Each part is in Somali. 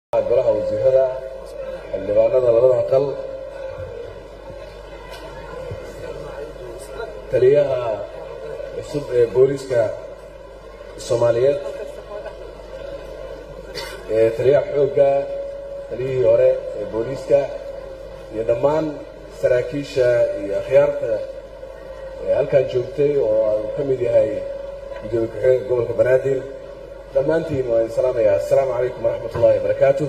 golaha wasiirada xildhibaanada labada aqal taliyaha cusub ee booliska soomaaliyeed ee taliyaha xoogga taliyihii hore ee booliiska iyo dhammaan saraakiisha iyo akhyaarta ee halkan joogtay oo uu ka mid yahay gudoomiye ku-xigeenka gobolka banaadir dhammaantiin waan idin salaamayaa assalaamu calaykum waraxmat ullahi wabarakaatu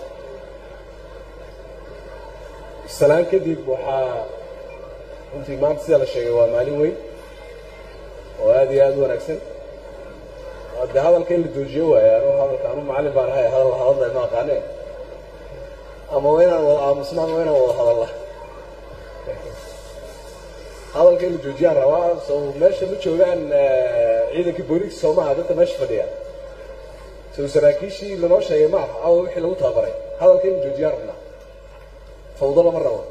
salaan kadib waxaa runtii maanta sida la sheegay waa maalin weyn oo aad iyo aad u wanaagsan de hadalka in la joojiyo waaya anu hadalka anu macallin baan ahay hadal hadalda ma aqaaneen ama waa inaan wada aamusna ama waa inaan wada hadalla hadalka in la joojiyaan rabaa so meesha ma joogaan ciidankii booliiska soomaha dadka meesha fadhiya so saraakiishii lanoo sheegay ma aha awa wixii lagu tababaray hadalka in la joojiyaan rabnaa fawdo lama rabo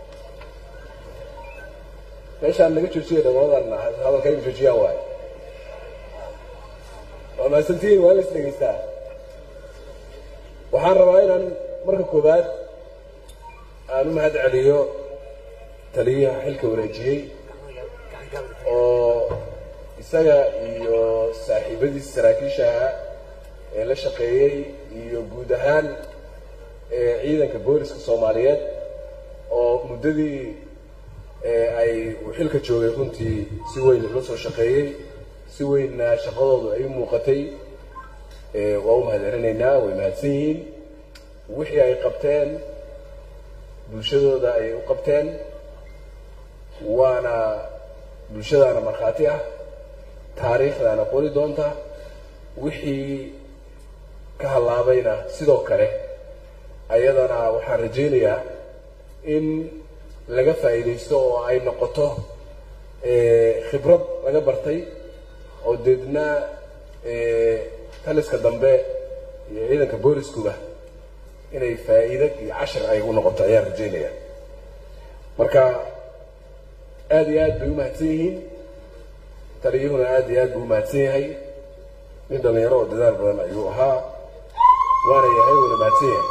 meeshaan laga joojiya dhammadan hadalka in la joojiyaan waayo waa mahadsantihiin waa in la is dhegaystaa waxaan rabaa inaan marka koowaad aan u mahad celiyo taliyaha xilka wareejiyey oo isaga iyo saaxiibadiisa saraakiishaha ee la shaqeeyey iyo guud ahaan ciidanka booliska soomaaliyeed oo muddadii ay uu xilka joogay runtii si weyn ula soo shaqeeyey si weynna shaqadoodu ay u muuqatay waa u mahad celinaynaa way mahadsan yihiin wixii ay qabteen bulshadooda ayay u qabteen waana bulshadaana markhaati ah taariikhdaana qori doonta wixii ka hallaabayna sidoo kale ayadana waxaan rajaynayaa in laga faa'iidaysto oo ay noqoto khibrad laga bartay oo deedna taliska dambe iyo ciidanka booliskuba inay faa'iida iyo cashar ay u noqoto ayaan rajaynaya marka aad iyo aad bay u mahadsan yihiin taliyuhuna aad iyo aad buu u mahadsan yahay nin dhallinyaro oo dadaal badan ayuu ahaa waana yahay wuuna mahadsan yahay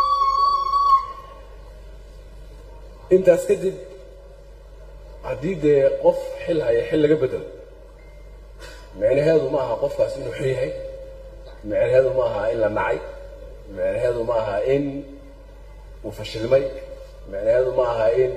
intaas kadib haddii dee qof xil haya xil laga bedelo micnaheedu ma aha qofkaas inuu xun yahay micnaheedu ma aha in la nacay micnaheedu ma aha in uu fashilmay micnaheedu ma aha in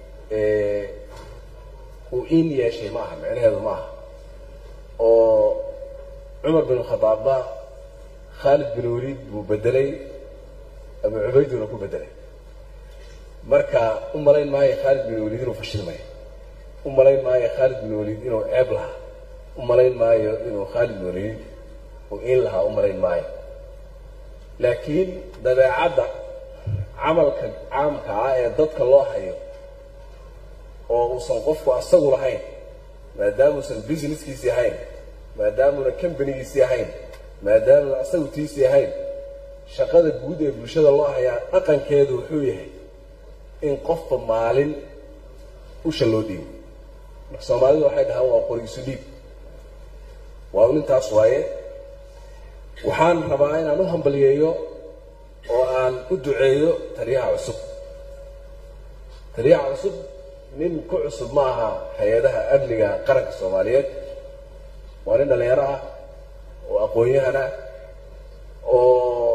uu in yeeshay ma aha micnaheedu ma aha oo cumar bin khadaabba khaalid bin waliid buu bedelay abu cubayduna ku bedelay marka u malayn maayo khaalid bin waliid inuu fashilmay u malayn maayo khaalid bin waliid inuu ceeb lahaa u malayn maayo inuu khaalid bin waliid uu in lahaa u malayn maayo laakiin dabeecadda camalka caamka ah ee dadka loo hayo oo uusan qofku asagu lahayn maadaamuusan businesskiisii ahayn maadaamuuna companigiisii ahayn maadaamuna asagu tiisii ahayn shaqada guud ee bulshada loo hayaa dhaqankeedu wuxuu yahay in qofba maalin usha loo dhiibo marka soomaalidu waxay dhahaan waa qorigisu dhiib waa nintaas waaye waxaan rabaa inaan u hambaliyeeyo oo aan u duceeyo taliyaha cusub taliyaha cusub nin ku cusub ma aha hay-adaha amniga qaranka soomaaliyeed waa nin dhallinyaro ah oo aqoon-yahan ah oo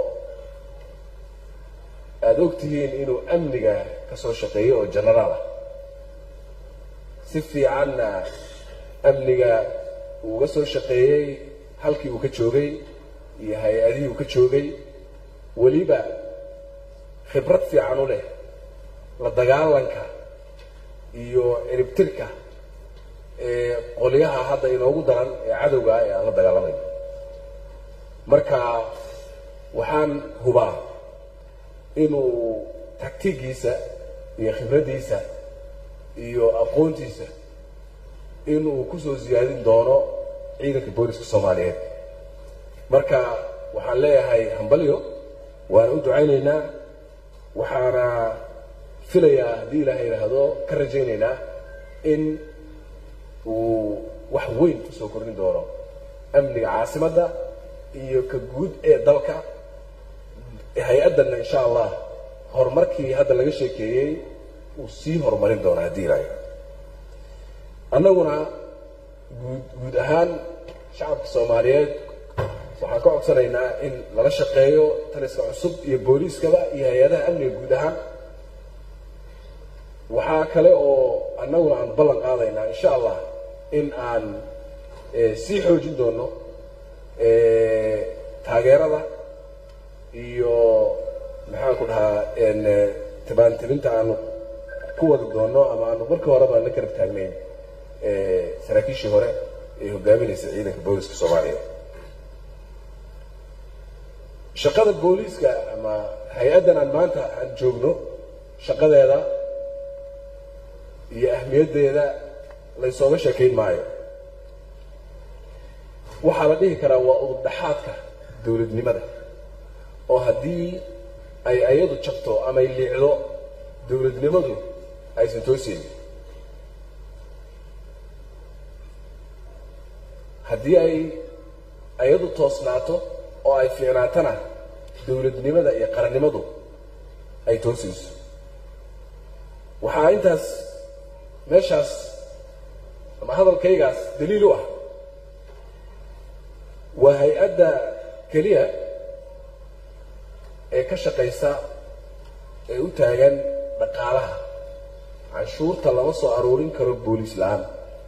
aada og tihiin inuu amniga ka soo shaqeeyo oo genaraal ah si fiicanna amniga uu uga soo shaqeeyey halkii uu ka joogay iyo hay-adihii uu ka joogay weliba khibrad fiican u leh la dagaalanka iyo ciribtirka ee qolyaha hadda inoogu daran ee cadowga ah ee aan la dagaalamayo marka waxaan hubaa inuu taktigiisa iyo khibraddiisa iyo aqoontiisa inuu kusoo siyaadin doono ciidanka booliska soomaaliyeed marka waxaan leeyahay hambalyo waana u ducaynaynaa waxaana filayaa haddii ilaaha yidhaahdo ka rajaynaynaa in uu wax weyn kusoo kordhin doono amniga caasimadda iyo ka guud ee dalka hay-addanna insha allah horumarkii hadda laga sheekeeyey uu sii horumarin doonaa haddii ilaayo annaguna guud guud ahaan shacabka soomaaliyeed waxaan ka codsanaynaa in lala shaqeeyo taliska cusub iyo booliiskaba iyo hay-adaha amniga guud ahaan waxaa kale oo annaguna aan ballan qaadaynaa insha allah in aan sii xoojin doono taageerada iyo maxaan ku dhahaa tibaantirinta aanu ku wadi doono ama aanu markii horeba la garab taagnayn saraakiishii hore ee hogaaminaysa ciidanka booliiska soomaaliya shaqada booliiska ama hay-addan aan maanta aan joogno shaqadeeda iyo ahmiyaddeeda laysooga sheekayn maayo waxaa la dhihi karaa waa udubdhaxaadka dowladnimada oo haddii ay ayadu jabto ama ay liicdo dowladnimadu aysan tooseynin haddii ay ayadu toosnaato oo ay fiicnaatana dowladnimada iyo qarannimadu ay toosayso waxaa intaas meeshaas ama hadalkaygaas daliil u ah waa hay-adda keliya ee ka shaqaysa ee u taagan dhaqaalaha canshuurta lama soo aruurin karo booliis la-aan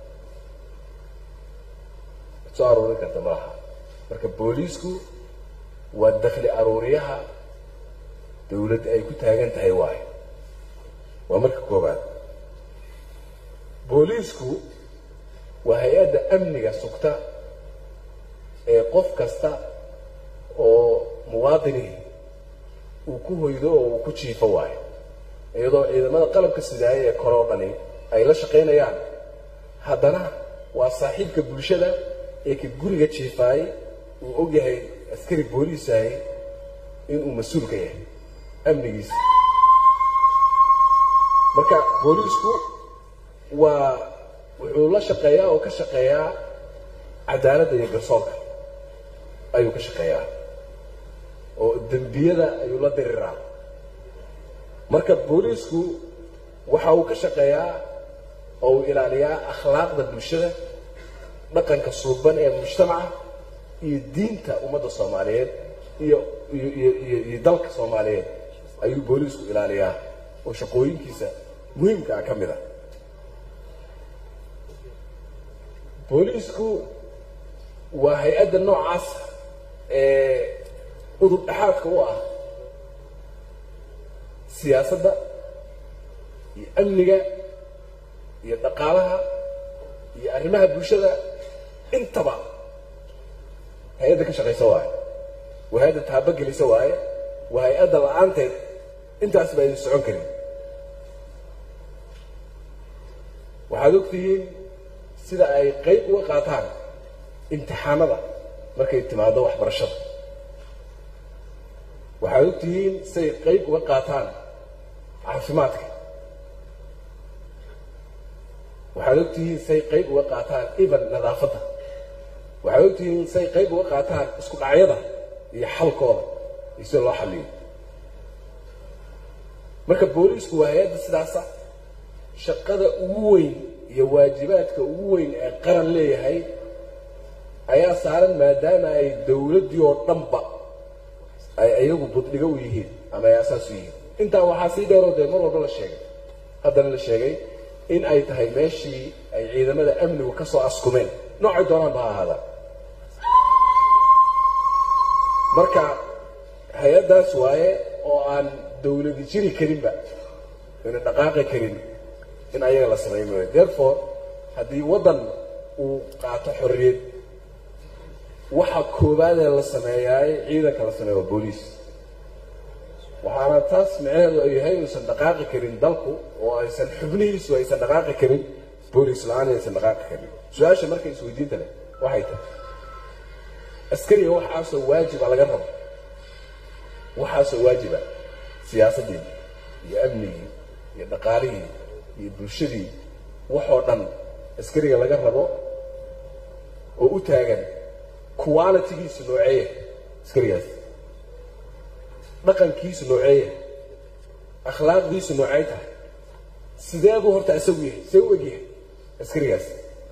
soo aruurin karta malaha marka booliisku waa dakli aruuriyaha dawladda ay ku taagan tahay waayo waa marka koobaad booliisku waa hay-adda amniga sugta ee qof kasta oo muwaadinihi uu ku hoydo oo uu ku jiifo waayo iyadoo ciidamada qalabka sidaaya ee koroo dhani ay la shaqaynayaan haddana waa saaxiibka bulshada ee ka guriga jiifaay uu og yahay askari booliisahay inuu mas-uul ka yahay amnigiisa marka booliisku waa wuxuu la shaqeeyaa oo ka shaqeeyaa cadaaladda iyo garsoorka ayuu ka shaqeeyaa oo dembiyada ayuu la diriraa marka booliisku waxa uu ka shaqeeyaa oo uu ilaaliyaa akhlaaqda bulshada dhaqanka suuban ee mujtamaca iyo diinta ummadda soomaaliyeed iyo iyo iyo iyo iyo dalka soomaaliyeed ayuu booliisku ilaaliyaa oo shaqooyinkiisa muhiimka ah ka mid a booliisku waa hay-adda noocaas ee udub dhexaadka u ah siyaasadda iyo amniga iyo dhaqaalaha iyo arrimaha bulshada intaba hay-adda ka shaqaysa waaye waa hay-adda taabagelisa waaye waa hay-adda la-aanteed intaas ba aydan socon karin waxaad ogtihiin sida ay qayb uga qaataan imtixaanada markay timaado waxbarashada waxaad ogtihiin siday qayb uga qaataan caafimaadka waxaad ogtihiin say qayb uga qaataan even nadaafadda waxaad ogtihiin say qayb uga qaataan isku dhacyada iyo xalkooda iyo sida loo xaliyo marka booliisku waa hay-adda sidaasa shaqada ugu weyn iyo waajibaadka ugu weyn ee qaran leeyahay ayaa saaran maadaama ay dowladdii oo dhanba ay iyagu buddhigo u yihiin ama ay asaas u yihiin intaa waxaa sii dheeroo dee mar walba la sheegay haddana la sheegay in ay tahay meeshii ay ciidamada amnigu ka soo askumeen noocay doonaan ba ha ahaadaan marka hay-addaas waaye oo aan dawladi jiri karinba ina dhaqaaqi karin in ayaga la sameey maayo therefore haddii waddan uu qaato xorriyad waxa koowaadee la sameeyaay ciidanka la sameeya waa booliis waxaana taas micnaheedu ay yahay inuusan dhaqaaqi karin dalku oo aysan xubnihiisu aysan dhaqaaqi karin booliis la-aan aysan dhaqaaqi karin su-aasha marka isweydiinta leh waxay tahay askariga waxaasoo waajiba laga rabo waxaasoo waajiba siyaasaddii iyo amnigii iyo dhaqaalihii iyo bulshadii waxoo dhan askariga laga rabo oo u taagan qualitigiisu nooceeya askarigaas dhaqankiisu nooceeya akhlaaqdiisu noocay tahay sidee buu horta isagu yahay see u egyahay askarigaas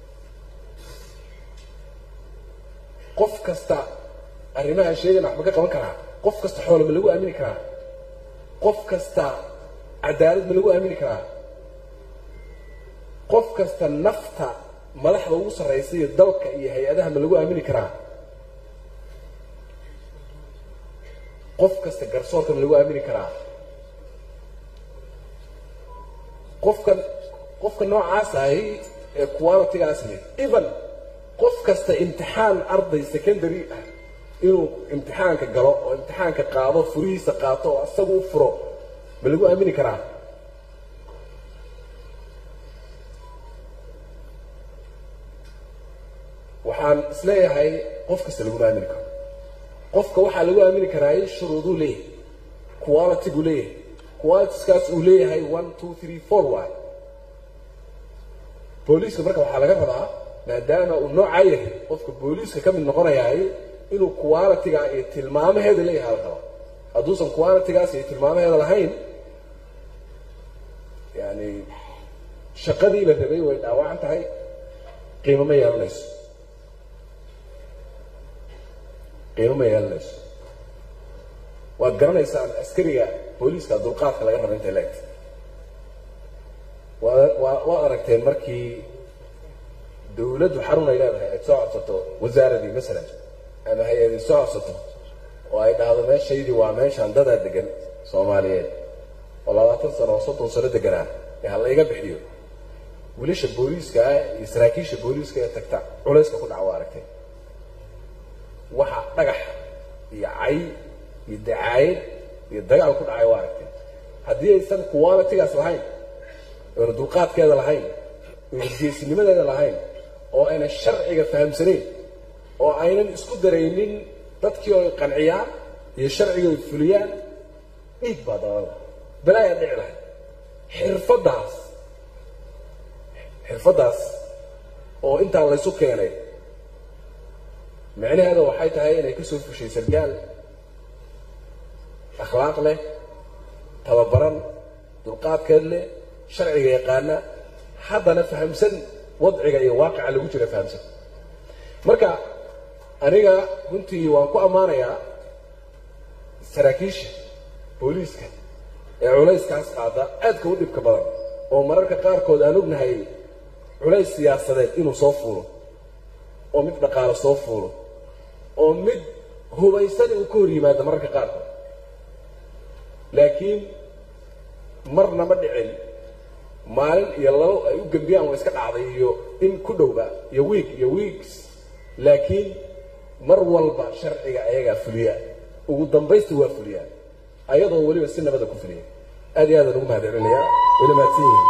qof kasta arrimaha sheegana waxba ka qaban karaa qof kasta xoolo ma lagu aamini karaa qof kasta cadaalad ma lagu aamini karaa qof kasta nafta madaxda ugu sarraysa iyo dalka iyo hay-adaha ma lagu aamini karaa qof kasta garsoorka ma lagu aamini karaa qofkan qofka noocaas ahi ee qualitigaas leh even qof kasta imtixaan arday secondary ah inuu imtixaanka galo oo imtixaanka qaado furihiisa qaato oo isagu u furo ma lagu aamini karaa waxaan isleeyahay qof kasta laguma aamini karo qofka waxaa lagu aamini karaay shuruuduu leeyahay qualitygu leeyahay qualitiskaas uu leeyahay one two three four y booliiska marka waxaa laga rabaa maadaama uu noocaa yahay qofka booliiska ka mid noqonayaay inuu qualitiga iyo tilmaamaheeda leeyahay la raba hadduusan qualitigaas iyo tilmaamaheeda lahayn yani shaqadii la rabay way dhaawacan tahay qiimo ma yeelanayso qiimo ma yeelanayso waad garanaysaan askariga booliiska dulqaadka laga raba intay leegta waa waa waad aragteen markii dawladdu xarun ay leedahay ay soo codsato wasaaradii masalan ama hay-adii soo codsato oo ay dhahdo meeshaydii waa meeshaan dadaa degan soomaaliyeed oo labaatan sano oo soddon sano deganaa ee ha layga bixiyo wiilasha booliiska ah iyo saraakiisha booliiska ee tagta culayska ku dhaca waa aragtay waxa dhagax iyo cay iyo dacaayad iyo dagaal ku dhacay waa aragtay haddii aysan qualitigaas lahayn oona dulqaadkeeda lahayn oona geesinimadeeda lahayn oo aynan sharciga fahamsanayn oo aynan isku daraynin dadkii oo qanciyaan iyo sharciga ay fuliyaan dhiig baa dabada balaayaa dhici lahay xirfaddaas xirfaddaas oo intaa laysu keenay micnaheeda waxay tahay inay ka soo fushay sargaal akhlaaq leh tababaran dulqaadkeed leh sharciga yaqaana haddana fahamsan wadciga iyo waaqica lagu jira fahamsan marka aniga runtii waan ku ammaanayaa saraakiisha booliiska ee culayskaas qaada aadka u dhibka badan oo mararka qaarkood aan ognahay culays siyaasadeed inuu soo fuulo oo mid dhaqaalo soo fuulo oo mid hubaysan uu ka hor yimaado mararka qaarkood laakiin marna ma dhicin maalin iyo labo ay u gembiyaan waa iska dhacday iyo in ku dhowba iyo wiig iyo weeks laakiin mar walba sharciga ayagaa fuliya ugu dambaysta waa fuliyaa ayadoo weliba si nabada ku fuliya aad iyo aadaan ugu mahad celinayaa wayna mahadsan yihiin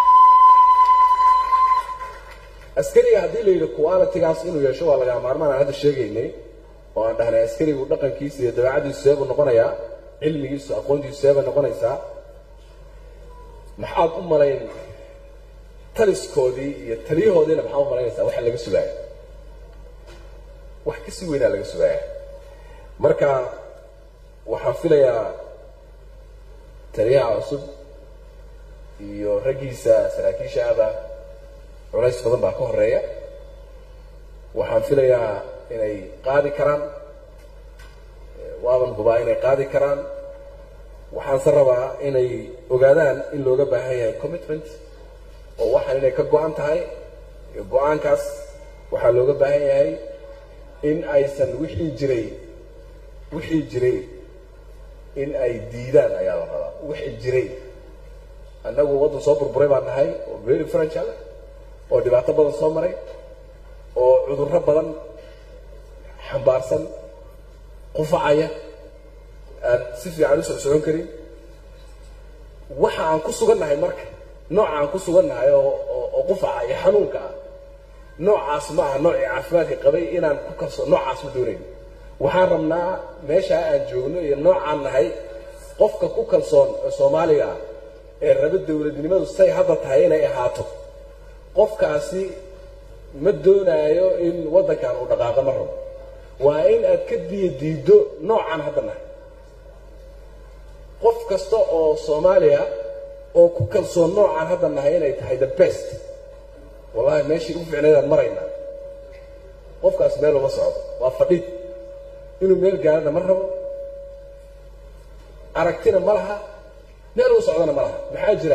askariga haddii la yidhi qualitigaas inuu yeesho waa lagaa maarmaan aan hadda sheegaynay oo aan dhahnay askarigu dhaqankiisa iyo dabeecadiisu seebuu noqonayaa cilmigiisu aqoontiisu seebay noqonaysaa maxaad u malayn taliskoodii iyo taliyahoodiina maxaad u malaynaysaa waxa laga sugaaya wax kasii weynaa laga sugaaya marka waxaan filayaa taliyaha cusub iyo raggiisa saraakiisha aba culays badan baa ka horeeya waxaan filayaa inay qaadi karaan waaban hubaa inay qaadi karaan waxaanse rabaa inay ogaadaan in looga baahan yahay commitment oo waxaan inay ka go-an tahay iyo go-aankaas waxaa looga baahan yahay in aysan wixii jiray wixii jiray in ay diidaan ayaa la rabaa wixii jiray annagu waddan soo burburay baan nahay oo very franchal oo dhibaato badan soo maray oo cudurro badan xambaarsan qufacaya aan si fiican u socsocon karin waxa aan ku sugannahay marka nooca aan ku sugannahay oo oo qufaca iyo xanuunka ah noocaas ma aha noocii caafimaadka qabay inaan ku kalso noocaas ma doonayn waxaan rabnaa meeshaa aan joogno iyo noocaan nahay qofka ku kalsoon ee soomaaliga ah ee raba dowladnimadu say hadda tahay inay ahaato qofkaasi ma doonaayo in waddankan uu dhaqaaqo ma rabo waa in aad ka diya diiddo noocaan hadda nahay kasta oo soomaaliya oo ku kalsoon noocaan hadda nahay inay tahay the best wallahi meeshii ugu ficnaydaan maraynaa qofkaas meel uma socdo waa fadhid inuu meel gaarana ma rabo aragtina ma laha meel u socdana ma laha maxaa jira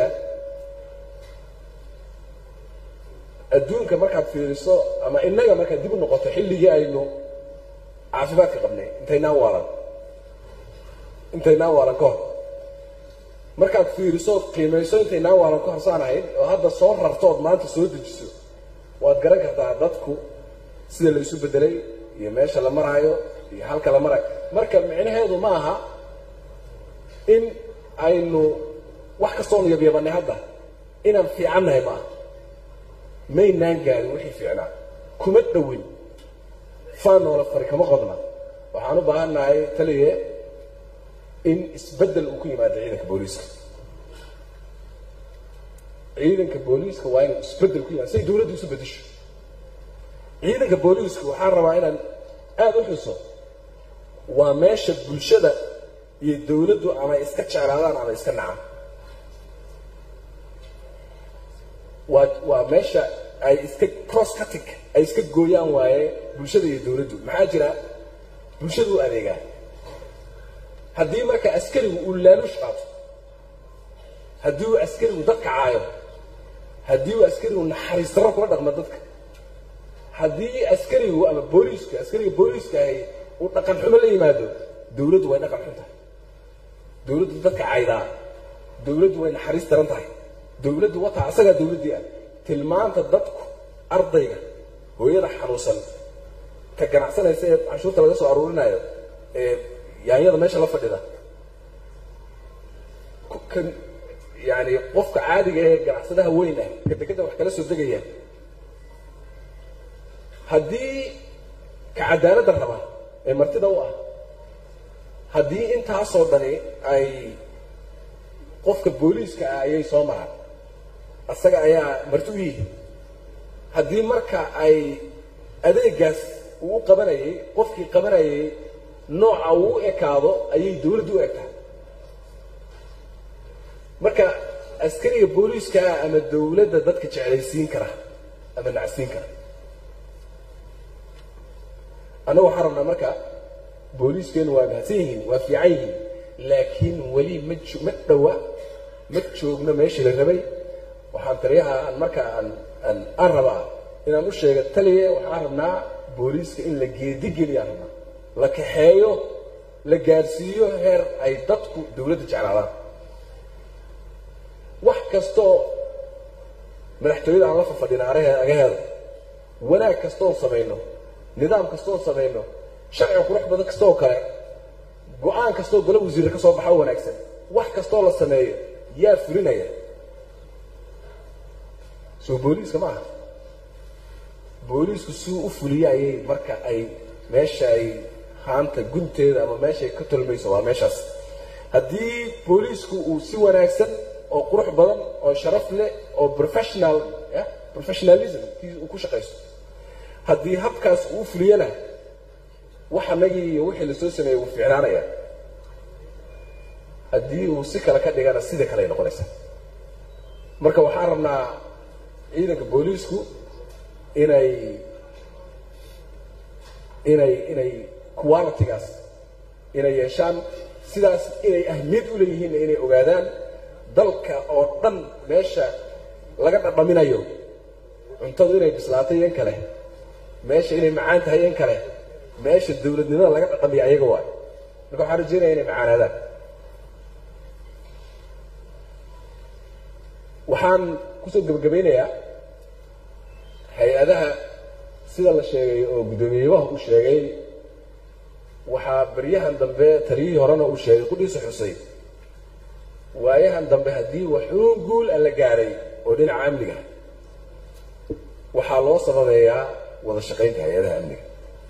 adduunka markaad fiiriso ama innaga markaad dib u noqoto xilligii aynu caafimaadka qabnay intaynaan waalan intaynaan waalan ka hor markaad fiiriso qiimayso intaynaan waalan ka horsaan ahayn oo hadda soo rartood maanta soo dejiso waad garan kartaa dadku sida la isu bedelay iyo meesha la maraayo iyo halka la marayo marka micnaheedu ma aha in aynu wax kastoonu yabyabanay hadda inaan fiicannahay ma aha maynaan gaarin wixii fiicnaa kuma dhowin faanoola fari kama qodna waxaan u baahan nahay taliye in isbeddel uu ku yimaado ciidanka booliiska ciidanka booliiska waa inuu isbeddel ku yimaado say dawladdu isu bedesho ciidanka booliiska waxaan rabaa inaan aada u xuso waa meesha bulshada iyo dawladdu ama iska jeclaadaan ama iska nacaan waa waa meesha ay iska cross cutting ay iska gooyaan waaye bulshada iyo dawladdu maxaa jira bulshadu u adeegaa haddii marka askarigu uu laaluush qaato haddii uu askarigu dadka caayo haddii uu askarigu naxariis darro kula dhaqmo dadka haddii askarigu ama booliiska askariga booliiska ahi uu dhaqan xumo la yimaado dawladdu way dhaqan xun tahay dawladdu dadka caydaa dawladdu way naxariis daran tahay dawladdu wataa asagaa dawladdii ah tilmaanta dadku ardayga hooyada xanuunsan ka ganacsanaysa ee canshuurta laga soo aruurinayo ee yaanyada meesha la fadhida kan yani qofka caadiga ee ganacsadaha weyn ah ka dekeda wax kala soo degaya haddii ka cadaaladda raba ee martida u ah haddii intaasoo dhani ay qofka booliiska ah ayay soo maraan asaga ayaa marti u yihi haddii marka ay adeegaas uu u qabanayay qofkii qabanayay nooca uu u ekaado ayay dawladdu u egtahay marka askariga booliiska ah ama dawladda dadka jeclaysiin kara ama nacsiin kara annagu waxaan rabnaa marka booliiskeenu waa mahadsan yihiin waa fiican yihiin laakiin weli ma jo ma dhowa ma joogno meeshii la rabay waxaan taliyaha aan marka aan aan aan rabaa inaan u sheega taliye waxaan rabnaa booliiska in la geedigeliya rabnaa la kaxeeyo la gaadhsiiyo heer ay dadku dawladda jeclaadaan wax kastoo madaxtooyada aan la fafadhina agaheeda wanaag kastoon samayno nidaam kastoon samayno sharciga qurux badan kastoo kale go-aan kastoo golo wasiirra ka soo baxa o wanaagsan wax kastoo la sameeyo yaa fulinaya soo booliiska ma aha booliisku siduu u fuliye ayay marka ay meesha ay haanta gunteeda ama meeshaay ka tolmayso waa meeshaas haddii booliisku uu si wanaagsan oo qurux badan oo sharaf leh oo professional professionalism uu ku shaqayso haddii habkaas uu fuliyana wax anagii iyo wixii lasoo sameeyey wuu ficnaanaya haddii uu si kale ka dhigana sida kale ay noqonaysaa marka waxaan rabnaa ciidanka booliisku inay inay inay qualitygaas inay yeeshaan sidaas inay ahmiyad u leeyihiinna inay ogaadaan dalka oo dhan meesha laga dhadhaminayo cuntadu inay bislaatay in kale meesha inay macaan tahay in kale meesha dawladnimada laga dhadhamiya ayaga waay marka waxaan rajeynaya inay macaanaadaan waxaan kusoo gebagabaynayaa hay-adaha sida la sheegay oo guddoomiyeyabaha uu sheegay waxaa baryahan dambe taliyihii horena uu sheegay qudhiisa xusay waayahan dambe haddii waxuun guul a la gaadhay oo dhinaca amniga waxaa loo sababeeyaa wada shaqaynta hay-adaha amniga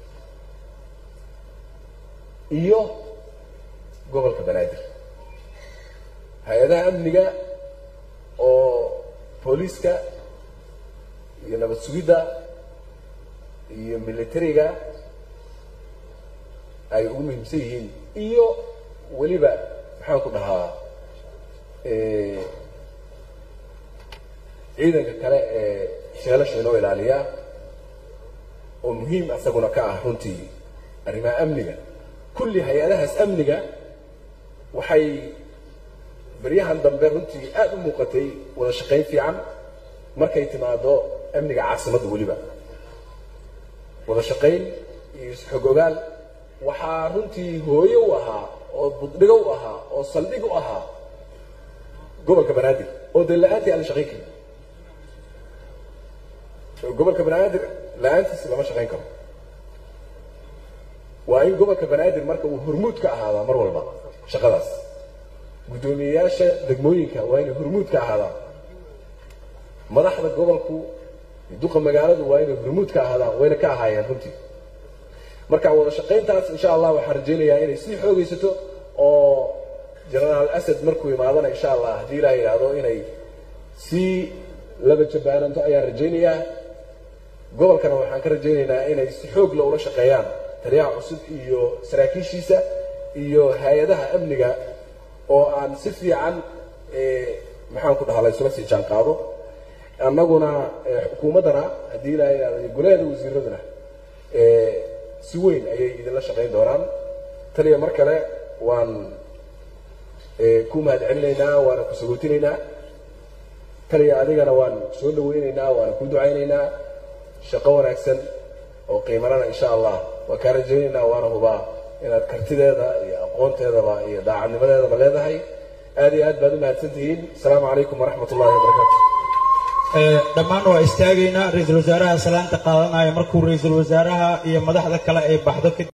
iyo gobolka banaadir hay-adaha amniga oo booliiska iyo nabad sugidda iyo militariga ay ugu muhiimsan yihiin iyo weliba maxaan ku dhahaa ciidanka kale ee sheelasha inoo ilaaliya oo muhiim isaguna ka ah runtii arrimaha amniga kulli hay-adahaas amniga waxay baryahan dambe runtii aada u muuqatay wada shaqayn fiican markay timaado amniga caasimadda weliba wada shaqayn iyo isxog ogaal waxaa runtii hooyo u ahaa oo buddhigo u ahaa oo saldhig u ahaa gobolka banaadir oo dee la-aantii aan la shaqayn karin gobolka banaadir la-aantiisa lama shaqayn karo waa in gobolka banaadir marka uu hormuud ka ahaadaa mar walba shaqadaas guddoomiyeyaasha degmooyinka waa inay hormuud ka ahaadaan madaxda gobolku duqa magaaladu waa inay hormuud ka ahaadaan wayna ka ahaayeen runtii marka wada shaqayntaas insha allah waxaan rajaynayaa inay sii xoogaysato oo genaraal asad markuu imaadana insha allah haddii ilaah yidhaahdo inay sii laba jabaaranto ayaan rajaynayaa gobolkana waxaan ka rajaynaynaa inay si xoog la ula shaqeeyaan taliyaha cusub iyo saraakiishiisa iyo hay-adaha amniga oo aan si fiican maxaan ku dhahaa laysula sii jaan qaado annaguna xukuumaddana haddii ilaa yidhahdo golaheeda wasiiraduna si weyn ayay idinla shaqayn doonaan taliya mar kale waan ku mahad celinaynaa waana ku sagootinaynaa taliya adigana waan soo dhawaynaynaa waana ku ducaynaynaa shaqo wanaagsan oo qiimanana insha allah waan kaa rajaynaynaa waana hubaa inaad kartideeda iyo aqoonteedaba iyo daacadnimadeedaba leedahay aad iyo aad baad u mahadsan tihiin asalaamu calaykum waraxmat ullahi wabarakaatu dhammaan waa istaagaynaa ra-iisul wasaaraha salaanta qaadanaya markuu ra-iisul wasaaraha iyo madaxda kale ay baxdo